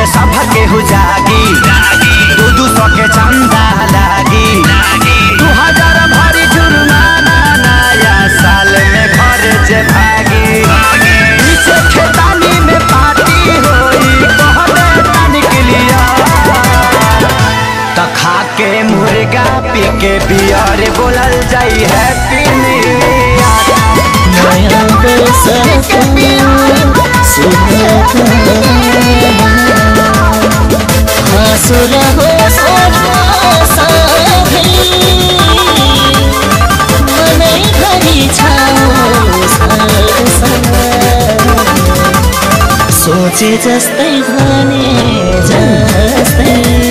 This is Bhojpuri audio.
सब केहू जागी दू दू सौ के चंदा लागी दू हजार भरी जुर्माना नया साल में घर जे भागी पीछे खेतानी में पार्टी होई कहले तनिक लिया त खा के मुर्गा पी के बियर बोलल जाई हैप्पी न्यू ईयर नया बरसात हाँसुर हो साथी मनै घरि सोचे जस्तै भने जस्तै